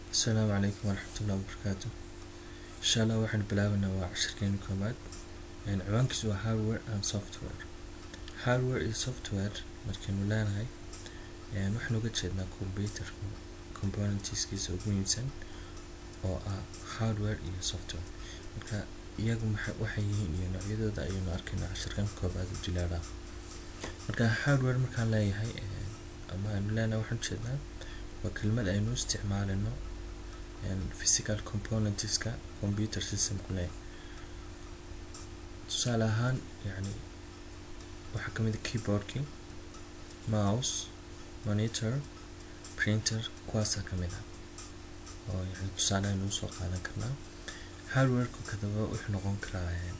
asalaamu calaykum waraxmatullahi wabarakaatu insha allah waxaan bilaabanaa waa cashirkeeni koobaad ciwaankiisu waa hardware and software hardware iyo software markaynu leenahay waxaan uga jeednaa computer componentskiisa ugu muhiimsan oo ah hardware iyo software marka iyagu waxay yihiin iyo noocyadooda ayaynu arkaynaa cashirkan koobaad u dilaaraa marka hardware markaan leeyahay ama aynu leenahay waxaan ujeednaa waa kelmad aynu isticmaalino physical componentska computer systemku leeyahay tusaale ahaan yani waxaa kamid a keyboardkii mouse monitor printer kuwaasaa kamid ah oo yani tusaale aynu usoo qaadan karnaa hardwareku kadaba wuxuu noqon karaa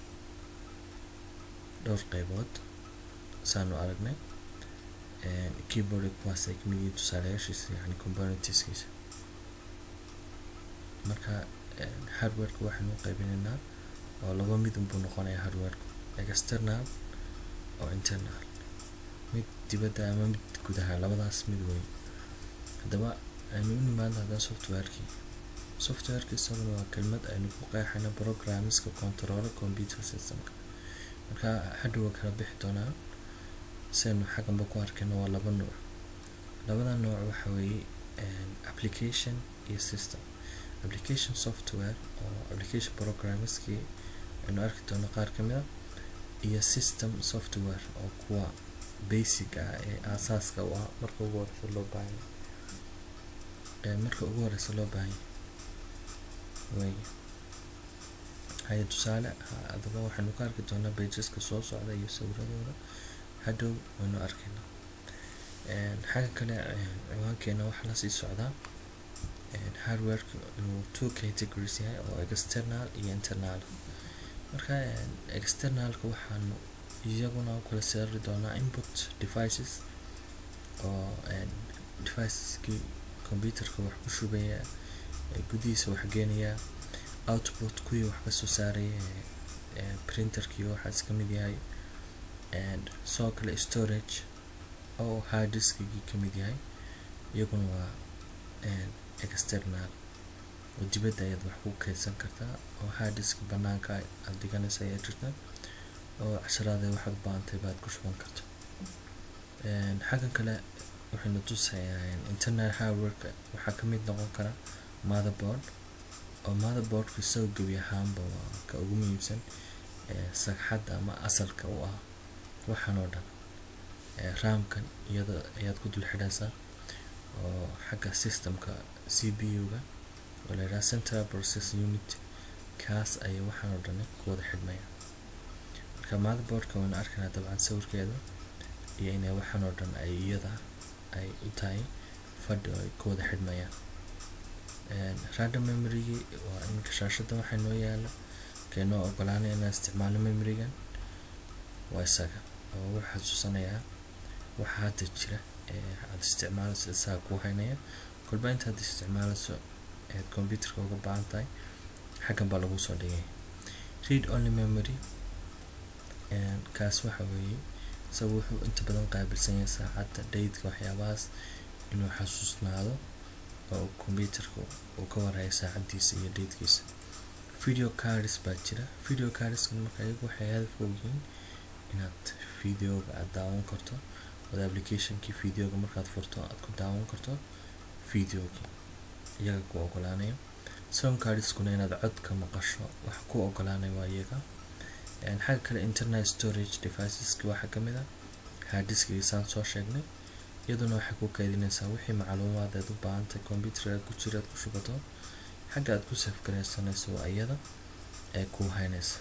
dhowr qeybood saanu aragnay keyboard kuwaas ay kamid yihiin tusaalayaashiisa yani componentskiisa marka hardwareka waxaynu qaybinaynaa oo laba midun buu noqonayaa hardwareku external oo internal mid dibadda ama mid gudaha labadaas mid weyn haddaba aynu u nimaadno haddana softwarekii softwareki isaguna waa kelmad aynu ku qeexayna programmeska controlo computer systemka marka hadhow waa kala bixi doonaa siaynu xagganba ku arkayno waa laba nooc labada nooc waxa weeye application iyo system application software oo application programmeskii aynu arki doono qaar kamid a iyo system software oo kuwa basic ah ee aasaaska u ah marka ugu horeysa loo baahanya marka ugu horeysa loo baahanya way haya tusaale adaba waxaynu ka arki doonaa bageska soo socda iyo sawiradooda hadhow waynu arkaynaa xagga kale ciwaankeena waxaa lasii socdaa hardwareka inuu two categories yahay oo external iyo internal marka externalka waxaanu iyaguna u kala saari doonaa input devices oo deviceskii computerka wax ku shubaya gudihiisa wax geenaya output kuwii wax kasoo saaraya printerkii waxaas kamid yahay sidoo kale storage oo hard diskigii kamid yahay iyaguna waa external oo dibadda ayaad wax ku keydsan kartaa oo hard disk banaanka aad dhiganaysa ayaa jirta oo casharaada waxaad baantay baad ku shuban karto xaggan kale waxaynu tusayaa internal hardwareka waxaa kamid noqon kara motherboard oo motherboardku isagoo gebi ahaanba waa ka ugu muhiimsan sagxadda ama asalka u ah waxaan oo dhan raamkan iyada ayaad ku dul xidhaysaa oo xagga systemka c b u-ga oo la yidhaha central process unit kaas ayay waxaan oo dhan ku wada xidhmaya marka motherboardka waynu arkaynaa dabcan sawirkeeda iyo inay waxaan oo dhan ay iyada ay u tahay fadhi oo ay ku wada xidhmayaan random memorygii waa iminka shaashada waxaa noo yaala kaynoo ogolaanaya inaan isticmaalno memorigan waa isaga oo wuxuu xasuusanayaa waxa hadda jira ee aada isticmaalayso isaga kuu haynaya kolba intaad isticmaalayso eed computerka uga baahan tahay xaggan baa lagu soo dhigay read only memory kaas waxa weeye isaga wuxuu inta badan qaabilsan yahay saacadda daydka waxyaabahaas inuu xasuusnaado oo computerka uu ka warhayo saacadiisa iyo daydkiisa video cards baa jira video cardska marka iyagu waxay hadafka yihiin inaad videoga aada daawan karto ood applicationkii videoga markaad furto aad ku daawan karto videogii iyaga ku ogolaanaya sound cardskuna inaad codka maqasho wax ku ogolaanaya waa iyaga xagga kale internet storage deviceski waxaa kamid a harddiskigi saan soo sheegnay iyaduna waxay ku kaydinaysaa wixii macluumaad aad u baahantahay computerka ku jira aad ku shubato xagga aad ku safgaraysanayso waa iyada ee kuu haynaysa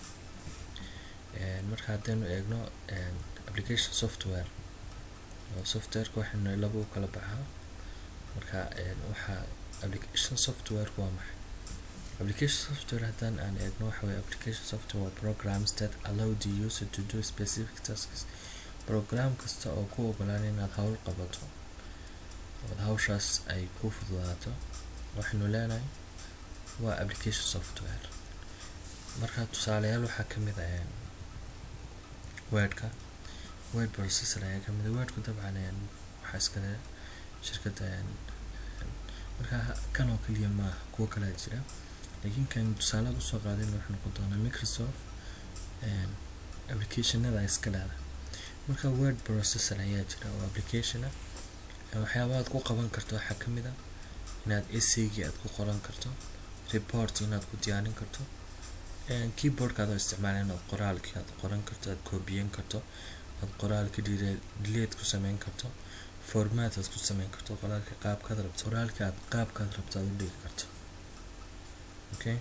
marka haddaynu eegno application software oo softwareka waxaynu laba u kala baxaa marka waxaa application software waa maxay application software haddaan aan eegno waxa weye application software waa programs that allow the user to do specific tasks program kasta oo ku ogolaanay inaad hawl qabato ood hawshaas ay ku fududaato waxaynu leenahay waa application software marka tusaalayaal waxaa kamid ah wordka word processor ayaa kamid a wordku dabcan waxaa iskale shirkadda marka kan oo kaliya maaha kuwo kalaa jira laakiin kan tusaalaad usoo qaadayna wuxuu noqon doonaa microsoft applicationada iska dhahda marka word processor ayaa jira oo application ah waxyaabaha aad ku qaban karto waxaa ka mid ah inaad essaygi aad ku qoran karto report inaad ku diyaarin karto keyboardka adoo isticmaala inaad qoraalkii aad qoran karto aad koobiyen karto aad qoraalka delete ku sameyn karto format aad ku sameyn karto qoraalka qaabkaad rabto qoraalka aad qaabkaad rabto aad u dhigi karto okay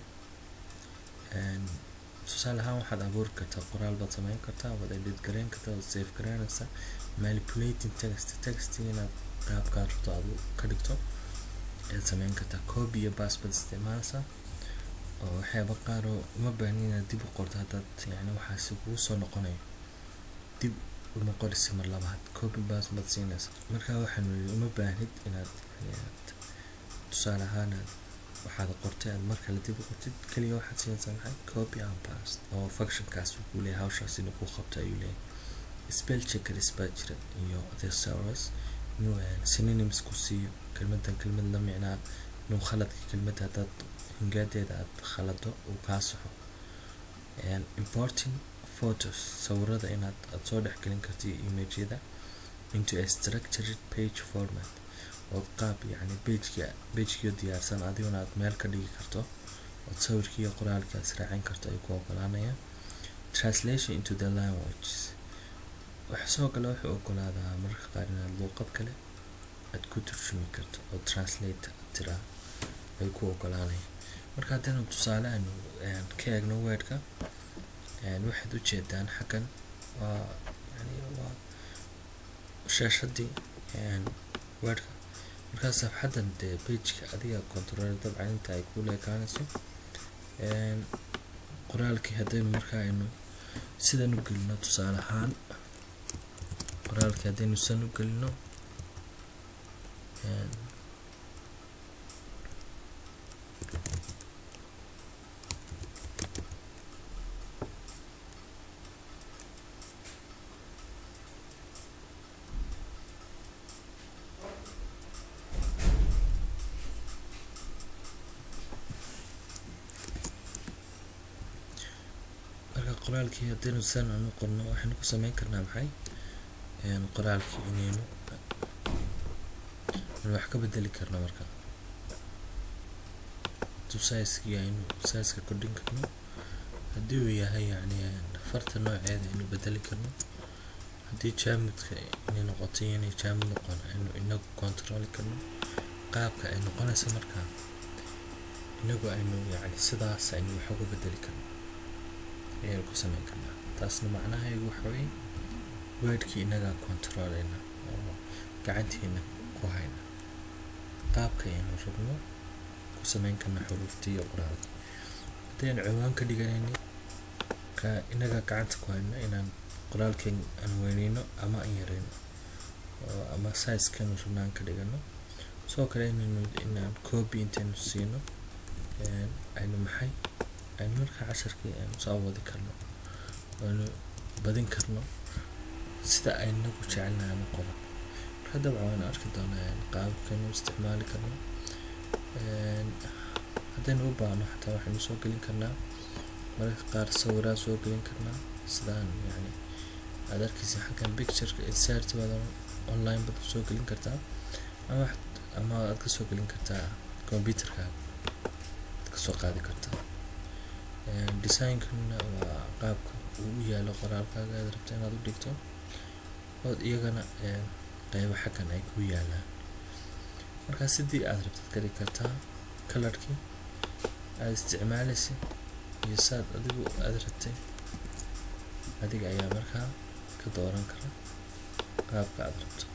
tusaale ahaan waxaad abuuri kartaa qoraal baad sameyn kartaa waad edit gareyn kartaa waad save gareynaysaa manipulating text text inaad qaabkaad rabto aad ka dhigto ayaad sameyn kartaa copy iyo pass baad isticmaalaysaa oo waxyaaba qaar oo uma baahnin inaad dib u qorto haddaad yani waxaasi kugu soo noqonayo dib uma qorisi mar labaad copy pass baad siinaysaa marka waxaan yidhi uma baahnid inaad tusaale ahaan aad waxaad qortay aad mar kale dib u qortid kaliya waxaad siinaysaa maxay copy and paste oo functionkaas uu ku leeyahay hawshaas inuu ku qabto ayuu leeyahay spell checkers baa jira iyo thesaurus inuu synonyms ku siiyo kelmadan kelmad la micnaa inuu khaladka kelmadda haddaad hingaadeeda aad khalado uu kaa saxo importing photos sawirada inaad aad soo dhexgelin karto iyo imageyada into a structured page format ood qaab yacni pageka pagekio diyaarsan adiguna aad meel ka dhigi karto ood sawirkii iyo qoraalkii aad israacin karto ay ku ogolaanayaan translation into the language wax sidoo kale wuxuu ogolaadaa mararka qaar inaad luuqad kale aad ku turjumi karto oo translate tiraa ay ku ogolaanayaan marka haddaynu tusaale aanu ka eegno weedhka waxaad ujeedaan xaggan waa yani waa shaashadii weedhka markaa safxaddan dee pageka adiga control dabcan inta ay ku leekaanayso qoraalkii haddaynu markaa aynu sidan u gelino tusaale ahaan qoraalkii haddaynu sidan u gelino qoraalkii haddaynu sidan aanu qorno waxaynu ku sameyn karnaa maxay qoraalkii inaynu inu wax ka bedeli karno marka sizekii aynu sizeka kordhin karno haddii uu yahay yani farta nooceeda aynu bedeli karno haddii jaamudka inay noqoto iyo inay jaamud noqon aynu inagu controli karno qaabka ay noqonaysa markaa inagu aynu yani sidaas aynu wax uga bedeli karno ayaynu ku sameyn karnaa taasna macnaheedu waxa weye weedhkii inagaa controleyna oo gacanteena ku hayna qaabka aynu rabno ku sameyn karna xuruuftii iyo qoraalka haddaynu ciwaan ka dhiganayni ka inagaa gacanta ku hayno inaan qoraalkeen aan weyneyno ama aan yareyno oo ama sizekanu rabno aan ka dhigano sidoo kale inaynu inaan copy intaynu siino aynu maxay aynu markaa casharkii aynu soo wadi karno aynu badin karno sida aynagu jecelnahay ama qoran marka dabcan waanu arki doonaa qaabkaynu isticmaali karno haddaynu u baahno xataa waxaynu soo gelin karnaa mararka qaar sawiraan soo gelin karnaa sidaan yani aad arkaysa xaggan pictureka insert baad online baad soo gelin kartaa ama ama aad ka soo gelin kartaa computerkaaga aad kasoo qaadi kartaa designkana waa qaabka uu u yaalo qoraalkaaga aad rabto inaad u dhigto ood iyagana qeybo xaggan ay ku yaalaan markaa sidii aad rabtad ka dhigi kartaa kalarkii aad isticmaalaysa iyo saad adigu aad rabtay adiga ayaa markaa ka dooran kara qaabka aad rabto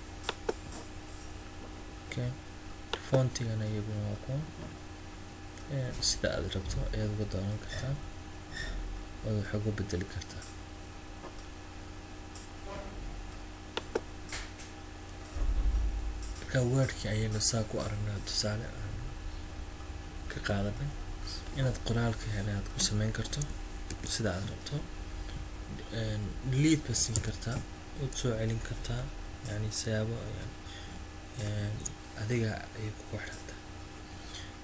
okay foontigana iyaguna waa kuwan sida aad rabto ayaad uga dooran kartaa ood wax uga bedeli kartaa marka wordkii ayaynu saa ku aragnaa tusaale aan ka qaadanay inaad qoraalka hele aad ku sameyn karto sida aad rabto delete baad siin kartaa waad soo celin kartaa yani siyaabo adiga ayay kugu xiranta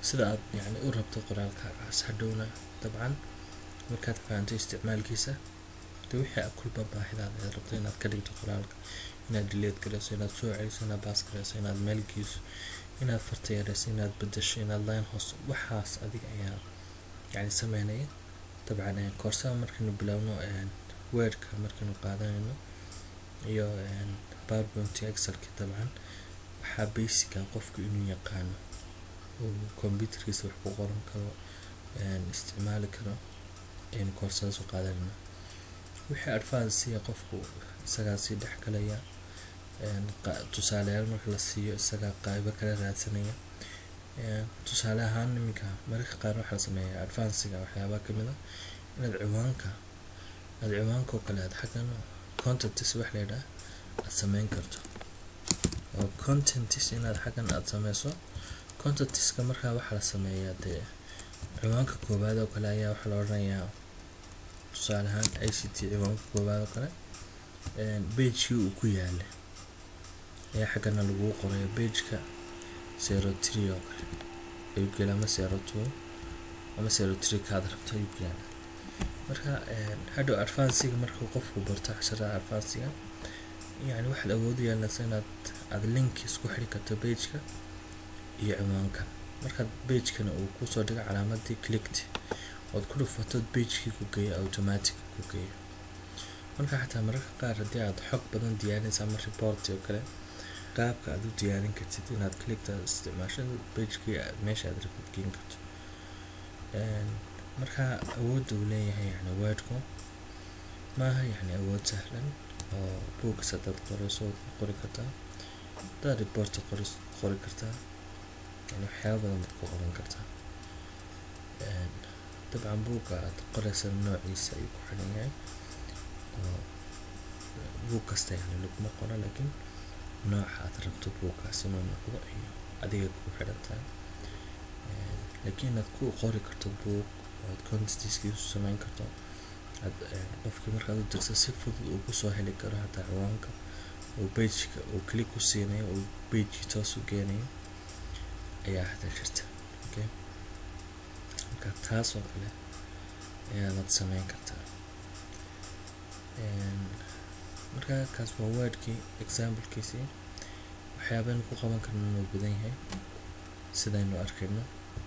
sida aad yani u rabto qoraalkaagaas hadhowna dabcan markaad fahanto isticmaalkiisa de wixii aad kulba baahidaada aad rabto inaad ka dhigto qoraalka inaad dileed gareyso inaad soo celiso inaad baas gareyso inaad meel geyso inaad farta yareyso inaad bedesho inaad line hoos waxaas adiga ayaa yani sameynaya dabcan koorsada markaynu bilowno weerka markaynu qaadanayno iyo powerpoint excelka dabcan waxaa basica qofku inuu yaqaano uu computerkiisa wax ku qoran karo isticmaali karo aynu koorsadaas u qaadanayno wixii advancesiya qofku isagaa sii dhex galaya tusaaleyaal marka la siiyo isagaa qaybo kala raadsanaya tusaale ahaan iminka mararka qaar waxaa la sameeyaa advancega waxyaabaa kamid a inaad ciwaanka aad ciwaanka oo kale aad xaggan contentis wax la yidhaah aad sameyn karto oo contentis inaad xaggan aad sameyso contentiska markaa waxaa la sameeyaa dee ciwaanka koowaad oo kale ayaa waxaa la odhanayaa tusaale ahaan i c t ciwaanka koowaad oo kale bagekii uu ku yaalay ayaa xaggana laguu qorayo bageka zero tree oo kale ayuu gela ama zero two ama zero tree kaad rabto ayuu gaala marka hadhow advancega markuu qofku barto casharada advancega yani waxaad awood yeelanaysa inaad aada link isku xiri karto bageka iyo ciwaanka markaad bagekana uu kusoo dhigo calaamadii clicked ood ku dhufato bagekii ku geeyo automatic ku geeyo marka xataa mararka qaar haddii aad xog badan diyaarinaysa ama report oo kale qaabka aad u diyaarin kartid inaad clickta isticmaasho bagekii meesha aad rabtid geen karto marka awoodda uu leeyahay yani wordku maaha yani awood sahlan oo books hadaad qoreyso waad ku qori kartaa hadaad reporta qori qori kartaa yani waxyaaba badan baad ku qoran kartaa dabcan buugga aad qoreysa noociisa ayuu ku xiran yahay oo buug kasta yani laguma qoro laakiin nooca aad rabto buuggaas inuu noqdo iyo adiga ku xiran tahay laakiin inaad ku qori karto buug oad contentiskiisu sameyn karto aad qofkii markaad u dirto si fudud uu kusoo heli karo hataa ciwaanka uu bageka uu click ku siinayo uu bagekii toos u geenayo ayaa hada jirta okay marka taas oo kale ayaadaad sameyn kartaa marka kaas waa wordkii examplekiisii waxyaabaynu ku qaban karno inuu badan yahay sidaynu arkayno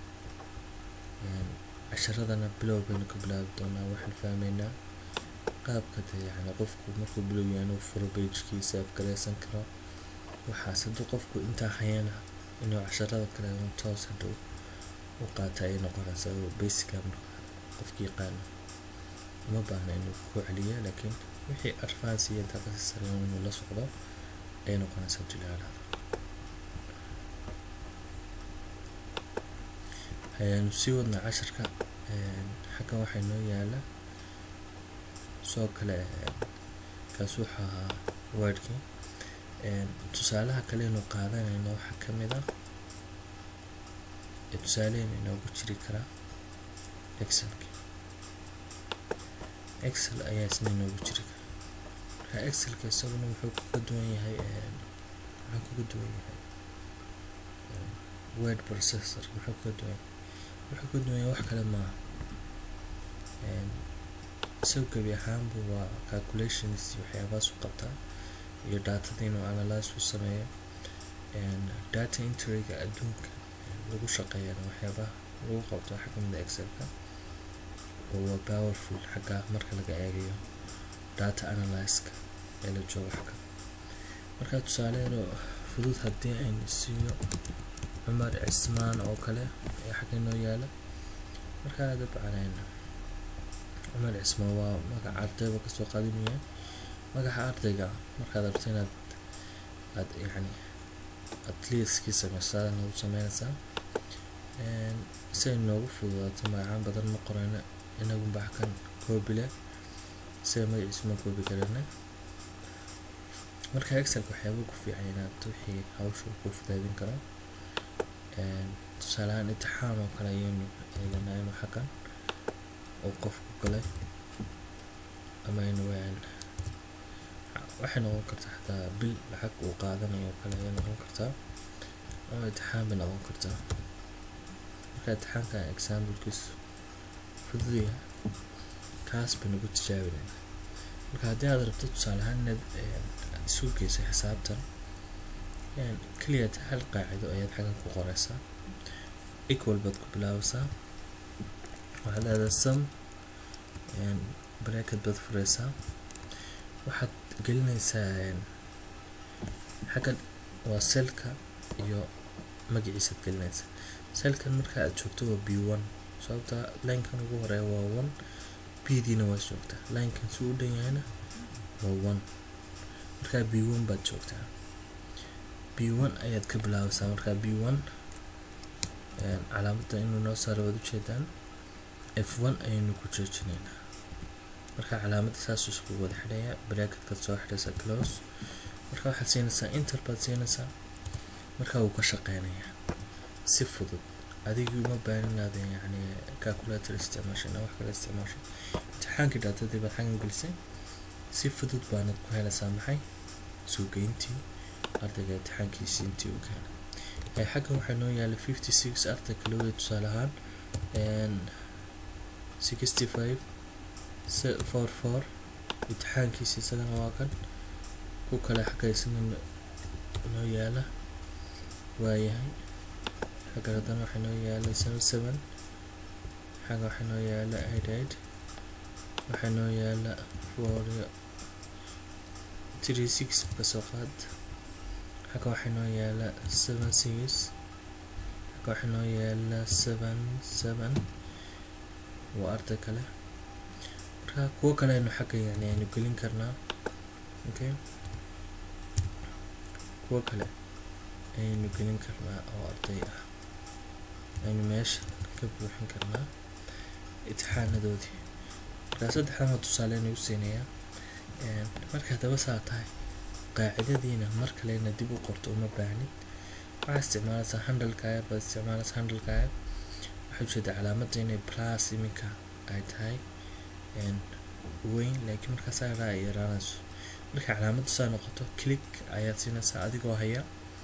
casharadana bilow baynu ka bilaabi doonaa waxaan fahmeynaa qaabka de yani qofku markuu bilow yahay inuu furo bagekiisa afgareysan karo waxaas hadduu qofku intaa hayana inuu casharada kale uu toos hadhow u qaata ay noqonaysaa oo basica marka qofki yaqaano uma baahna inuu ku celiyo laakiin wixii advance iyo daaqasi sare inuu la socdo ay noqonaysaa dulyaalada ayaanu sii wadnaa casharka xaggan waxaa inoo yaala soo kale kaas wuxuu ahaa wordkii tusaalaha kale inu qaadanayno waxaa kamid ah tusaalehen inoogu jiri karaa excelki excel ayaa isna inoogu jiri kara marka excelka isaguna wuxuu kaga duwan yahay wuxuu kaga duwan yahay word processor muxuu kaga duwan yahay wuxuu kaga duwan yahay wax kale maaha isagu gebi ahaanbu waa calculations iyo waxyaabahaas u qabtaa iyo datada inuu analyse u sameeyo data entryga adduunka lagu shaqeeyana waxyaabaha lagu qabto waxaa kamid a excelka oo waa powerful xagga marka laga eegayo data analyska ee la joogo xagga marka tusaaleero fudud haddii aynu siiyo cumar cismaan oo kale ee xagga inoo yaala markaa dabcan cumar cismaan waa magaca ardayba kasoo qaadinaya magaca ardayga markaad rabto inaad aad yani atleaskii sameysaad nagu sameynaysaa si ay noogu fududaato magacaan badan ma qoreyno inagunba xakan koobi leh sida magaciisa ma koobi karana marka excelka waxyaaba ku fiican inaad wixii hawsha ku fudaydin karo tusaalehaan intixaan oo kale ayaynu eeganaa inuu xakan uu qofku galay ama aynu waxay noqon kartaa xataa bil lacag uu qaadanayo oo kale ayay noqon kartaa ama intixaan bay noqon kartaa marka imtixaanka examplekiisu fudud yahay kaas baynu ku tijaabinayna marka haddii aad rabto tusaale ahaan inaad aad isu geysay xisaabtan keliya hal qaacido ayaad xaggan ku qoreysaa equal baad ku bilaabaysaa waxaad aadaa sum bracket baad fureysaa waxaad gelinaysaa xaggan waa selka iyo magaciisaad gelinaysaa selkan marka aad joogto waa b one sababta linekan ugu horeeya waa one b diina waa joogtaa linekan si u dhan yahayna waa one markaa b one baad joogtaa b one ayaad ka bilaabaysaa markaa b one calaamadda inuu noo saaro waad ujeedaan f one ayaynu ku joojinaynaa marka calaamadda saasuu iskugu wada xidhaya bracketkaad soo xidhaysaa close marka waxaad siinaysaa inter baad siinaysaa marka wuu ka shaqeynayaa si fudud adigii uma baaninaad yacni calculator isticmaashay na wax kale isticmaashay imtixaankii dhaatadii baad xaggan gelisay si fudud baanad ku helaysaa maxay suugeyntii ardayga imtixaankiisii intii uu keenay xaggan waxaa noo yaala fifty six arday kale wey tusaale ahaan sixty five four four imtixaankiisa isagana waa kan ku kale xagga isna noo yaala waayahay xaggan haddana waxaa noo yaala seven seven xagga waxaa noo yaala eight eight waxaa noo yaala four three six kasoo qaad xagga waxaa noo yaala seven six xagga waxaa noo yaala seven seven waa arday kale marka kuwo kale aynu xagga yani aynu gelin karnaa okay kuwo kale ayaynu gelin karnaa oo arday ah aynu meesha ka buuxin karnaa imtixaanadoodii markaa saddexdan waa tusaale inay u siinayaa marka haddaba saa tahay qaacidadiina mar kalena dib u qorto uma baahnid waxaa isticmaalaysaa handalkaaga baad isticmaalaysaa handalkaaga waxaa ujeeda calaamadda inay plus iminka ay tahay weyn laakiin markaas araa ay yaraanayso marka calaamaddu saa noqoto click ayaad siinaysaa adigoo haya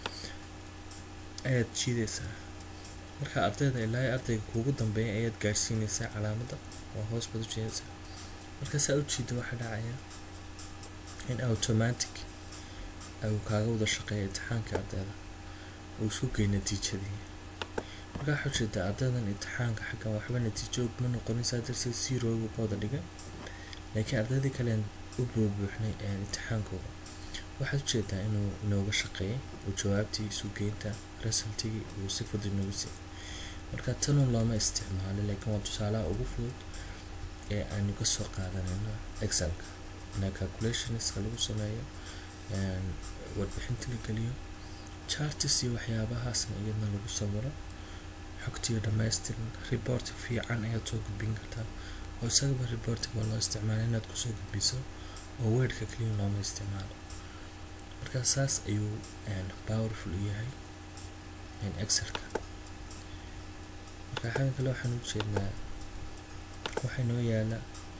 ayaad jiidaysaa marka ardayda ilaa ardayga kuugu dambeeya ayaad gaadhsiinaysaa calaamadda oo hoos baad u jeedaysaa marka saa u jiida waxaa dhacaya in automatic uu kaaga wada shaqeeya imtixaanka ardayda uu isu geey natiijadii marka waxaa ujeedaa ardaydan imtixaanka xaggan waxba natiijo ma noqonaysaa darteed zero buu ka wada dhigay laakiin ardaydii kalen u buubuuxnay imtixaankooda waxaad ujeedaa inuu inooga shaqeeyay oo jawaabtii isugeynta resultigii uu si fudud inoogu siiyay marka tanun looma isticmaalo laakiin waa tusaalaha ugu fudud ee aynu kasoo qaadanayno excelka ina calculationska lagu sameeyo warbixinta la geliyo chartis iyo waxyaabahaasna iyadna lagu sawiro xogtiyo dhamaystiran report fiican ayaad soo gudbin kartaa oo isagaba reportiga waa loo isticmaala inaad kusoo gudbiso oo weedhka keliya looma isticmaalo marka saas ayuu powerful u yahay excelka marka xagga kale waxaan ujeednaa waxaa noo yaala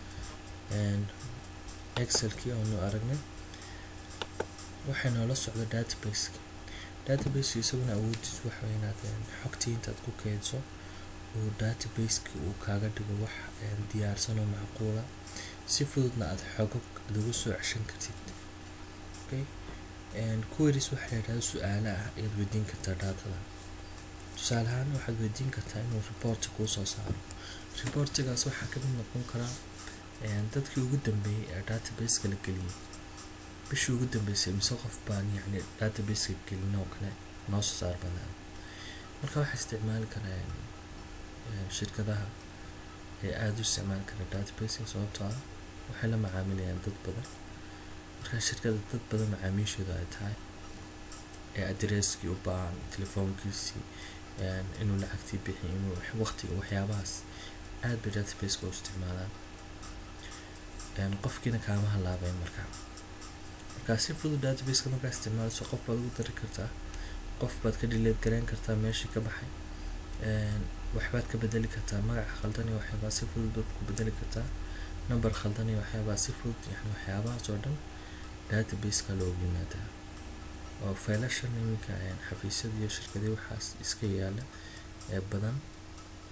excelkii oonu aragnay waxay noola socda databaseka databaseka isaguna awoodiis waxa inaad xogtii intaad ku keydso uu databaseka uu kaaga dhigo wax diyaarsan oo macquula si fududna aad xogo lagu soo ceshan kartid okay queries waxaa la yidhahda su-aale ah ayaad weydiin kartaa daatada tusaale ahaan waxaad weydiin kartaa inuu reporti kuu soo saaro reportigaas waxaa kamid noqon karaa dadkii ugu dambeeyey ee databaseka la geliyay bishii ugu dambeysay mise qof baan yacni databaseka gelin oo kale noo soo saar badaan marka waxaa isticmaali karaa shirkadaha ee aada u isticmaali kara databaseka sababtoo ah waxay la macaamilayaan dad badan markaa shirkada dad badan macaamiishooda ay tahay ee adresskii u baahan telefoonkiisii inuu lacagtii bixiy inuu waqtiga waxyaabahaas aad bay databaseka u isticmaalaan qofkiina kaama halaabeyn markaa markaa si fudud databaseka markaa isticmaalayso qof baad ugu dari kartaa qof baad ka dhileed gareyn kartaa meeshii ka baxay waxbaad ka bedeli kartaa magaca khaldan iyo waxyaabaa si fudud baad ku bedeli kartaa number khaldan iyo waxyaabaa si fudud yani waxyaabahaas oo dhan databaseka loogu yimaadaa oo faylashan iminka xafiisyada iyo shirkadii waxaas iska yaala ee badan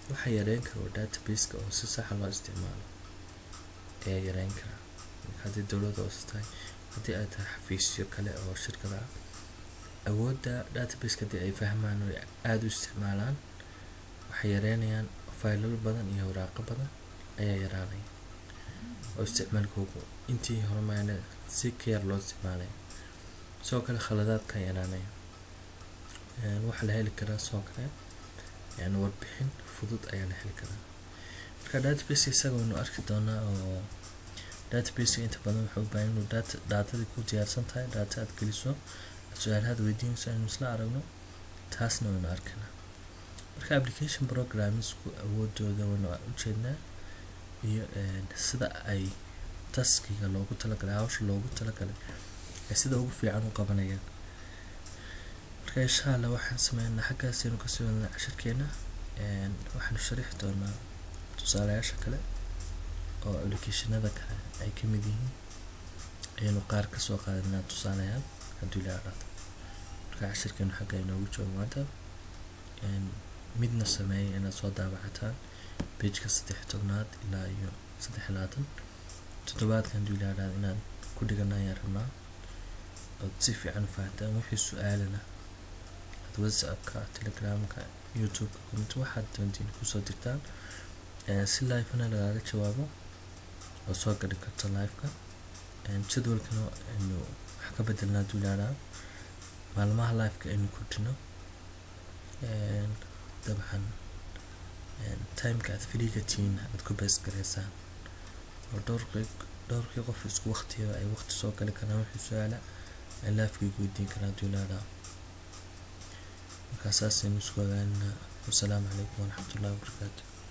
waxa yareyn kara oo databaseka oo si saxa loo isticmaalo ayaa yareyn kara haddii dowladda hoose tahay haddii ay tahay xafiisyo kale oo shirkada ah awoodda databaseka haddii ay fahmaan oo aada u isticmaalaan waxay yareynayaan faylal badan iyo waraaqo badan ayaa yaraanaya oo isticmaalkoogu intii hore maana si ka yar loo isticmaalaya sidoo kale khaladaadka yaraanaya waxaa la heli karaa sidoo kale yani warbixin fudud ayaa la heli karaa marka database isaga waynu arki doonaa oo database inta badan wuxuu u baahan inuu data daatadii ku diyaarsan tahay data aad geliso su-aalahaad weydiinayso aynu isla aragno taasna waynu arkaynaa marka application programmesku awoodooda waynu ujeednaa iyo sida ay taskiga loogu talagalay hawsha loogu talagalay ay sida ugu fiican u qabanayaan marka insha allah waxaan sameynaa xaggaasaynu kasii wadnaa cashirkeena waxaanu sharixi doonaa tusaalayaasha kale oo applicationada kale ay ka mid yihiin ayaynu qaar kasoo qaadanaa tusaalayaal hadduu ilaa dhahdo marka cashirkeenu xagga inoogu joogo maanta midna sameeyay inaad soo daabacataan pageka saddex tobnaad ilaa iyo saddex labaatan toddobaadka hadduu ilaa dhahdo inaan ku dhigana ayaan rabnaa ood si fiican u fahantaan wixii su-aalana aad whatsappka telegramka youtubeka comment waxaad doontiin kusoo dirtaan si live-na lagaaga jawaabo oo soo gadhi karto live-ka jadwalkana aynu wax ka bedelnaa hadduu ilaa maalmaha live-ka aynu kordhino dabcan timeka aad freega tihiin aad ku bees gareysaan oo dhowrqi dhowrkii qof isku waqtiyaba ay waqti soo gali karaan wixii su-aala ay live-kayga weydiin karaan hadduu ilaa markaa saasaynu isku ogaanina wasalaamu calaykum waraxmatullahi wabarakaatu